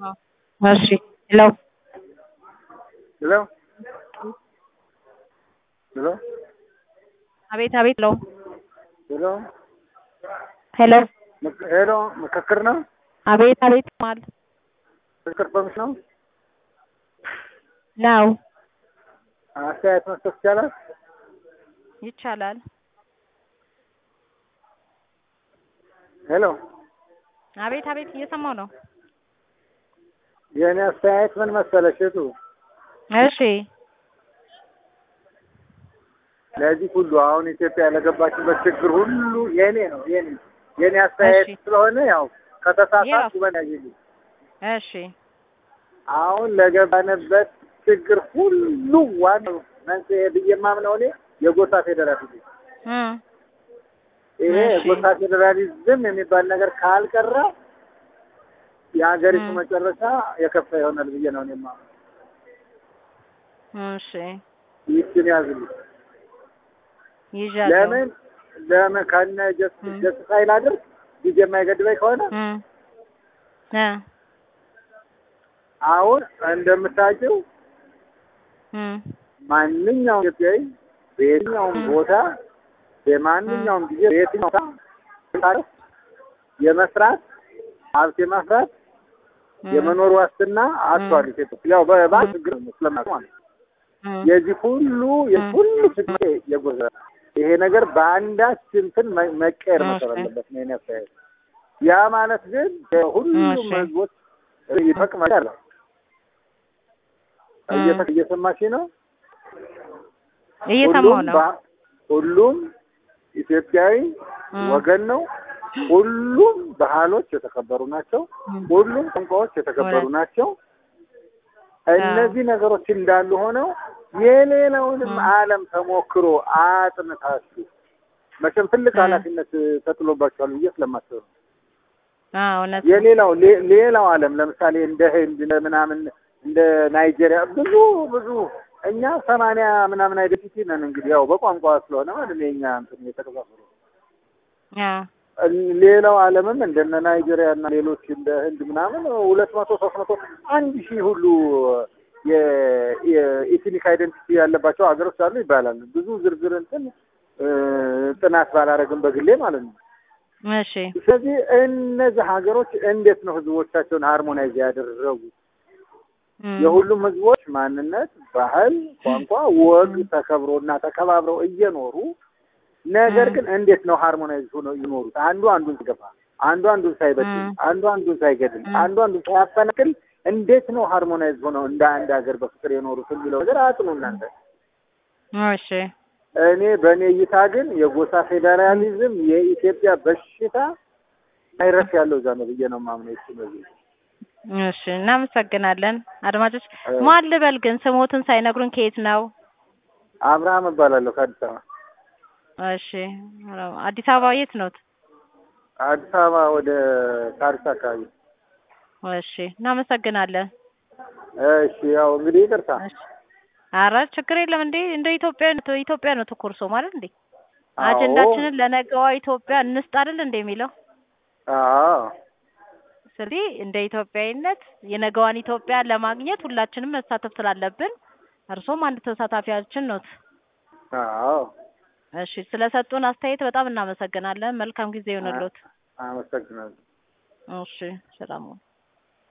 እሺ ሄሎ ሄሎ ሄሎ አቤት አቤት ሄሎ ሄሎ ሄሎ ሄሎ ምክክር ነው? አቤት አቤት ማል ምክክር ኮሚሽን ነው? ነው አስተያየት መስጠት ይቻላል? ይቻላል። ሄሎ አቤት አቤት እየሰማው ነው። የእኔ አስተያየት ምን መሰለሽ እህቱ፣ እሺ ለዚህ ሁሉ አሁን ኢትዮጵያ ለገባችበት ችግር ሁሉ የኔ ነው የኔ የኔ አስተያየት እሺ። ስለሆነ ያው ከተሳሳትኩ የራሱ። በናይልኝ እሺ አሁን ለገባንበት ችግር ሁሉ ዋናው መንስኤ ብዬ የማምነው እኔ የጎሳ ፌዴራሊዝም እም ይሄ እሺ። የጎሳ ፌዴራሊዝም የሚባል ነገር ካልቀረ የሀገሪቱ እም። መጨረሻ የከፋ ይሆናል ብዬ ነው እኔ የማምነው። እሺ ይህችን ያዝልኝ። ይዣለሁ። ለምን ለምን ከነ ጀስ እም። ጀስቲፋይ ላድርግ ጊዜ የማይገድበኝ ከሆነ እም እ አሁን እንደምታውቂው እም ማንኛውም ኢትዮጵያዊ በየትኛውም እም። ቦታ በማንኛውም ጊዜ በየትኛው ቦታ የመስራት ሀብት የማፍራት እም የመኖር ዋስትና አጥቷል ኢትዮጵያ። ያው በባንክ ችግር ስለማለት ማለት ነው። እም የዚህ ሁሉ የሁሉ ችግር የጎዛ ይሄ ነገር በአንዳች እንትን መ- መቀየር እሺ። መሰረት አለበት ነው የእኔ አስተያየት። ያ ማለት ግን ሁሉም እሺ። ህዝቦች ይጠቅማል። እየተ- እየሰማሽ ነው? እየሰማው ሁሉም ነው። ባ- ሁሉም ኢትዮጵያዊ እም ወገን ነው። ሁሉም ባህሎች የተከበሩ ናቸው። እም ሁሉም ቋንቋዎች የተከበሩ እውነት። ናቸው። እነዚህ ነገሮች እንዳሉ ሆነው የሌላውንም እም ዓለም ተሞክሮ አጥንታችሁ መቼም ትልቅ እም ኃላፊነት ተጥሎባቸዋል ብዬ ስለማስብ ነው። አዎ እውነት ነው። የሌላው ሌ- ሌላው ዓለም ለምሳሌ እንደ ህንድ እንደ ምናምን እንደ ናይጄሪያ ብዙ ብዙ እኛ ሰማንያ ምናምን አይደንቲቲ ነን እንግዲህ ያው በቋንቋ ስለሆነ ማለት ነው የኛ እንትን የተከፋፈሉ አዎ ሌላው ዓለምም እንደነ ናይጄሪያ እና ሌሎች እንደ ህንድ ምናምን ሁለት መቶ ሶስት መቶ አንድ ሺህ ሁሉ የኢትኒክ አይደንቲቲ ያለባቸው ሀገሮች አሉ ይባላል። ብዙ ዝርዝር እንትን እ፣ ጥናት ባላረግም በግሌ ማለት ነው። እሺ ስለዚህ እነዚህ ሀገሮች እንዴት ነው ህዝቦቻቸውን ሃርሞናይዝ ያደረጉት? እም የሁሉም ህዝቦች ማንነት፣ ባህል፣ ቋንቋ፣ ወግ ተከብሮና ተከባብረው እየኖሩ ነገር እም ግን እንዴት ነው ሃርሞናይዝ ሆነው ይኖሩት? አንዱ አንዱን ሲገፋ፣ አንዱ አንዱን ሳይበድል፣ እም አንዱ አንዱን ሳይገድል፣ እም አንዱ አንዱን ሳያፈናቅል እንዴት ነው ሃርሞናይዝ ሆነው እንደ አንድ ሀገር በፍቅር የኖሩት የሚለው ነገር አጥኑ እናንተ። እሺ እኔ በእኔ እይታ ግን የጎሳ ፌዴራሊዝም የኢትዮጵያ በሽታ ቫይረስ ያለው እዛ ነው ብዬ ነው የማምነው። እሱ ነው እሺ እናመሰግናለን። አድማጮች እ፣ ማን ልበል ግን ስሞትን ሳይነግሩን ከየት ነው? አብርሃም እባላለሁ ከአዲስ አበባ። እሺ አዲስ አበባ የት ኖት? አዲስ አበባ ወደ ሳሪስ አካባቢ። እሺ እናመሰግናለን። እሺ ያው እንግዲህ ይቅርታ። እሺ ኧረ ችግር የለም እንዴ እንደ ኢትዮጵያ ኢትዮጵያ ነው ትኩርሶ ማለት እንዴ አዎ አጀንዳችንን ለነገዋ ኢትዮጵያ እንስጥ አይደል እንደ የሚለው አዎ ስለዚህ እንደ ኢትዮጵያዊነት የነገዋን ኢትዮጵያ ለማግኘት ሁላችንም መሳተፍ ስላለብን እርሶም አንድ ተሳታፊያችን ኖት። አዎ እሺ ስለሰጡን አስተያየት በጣም እናመሰግናለን። መልካም ጊዜ ይሁንልዎት። አመሰግናለሁ። እሺ ሰላም ሁኑ።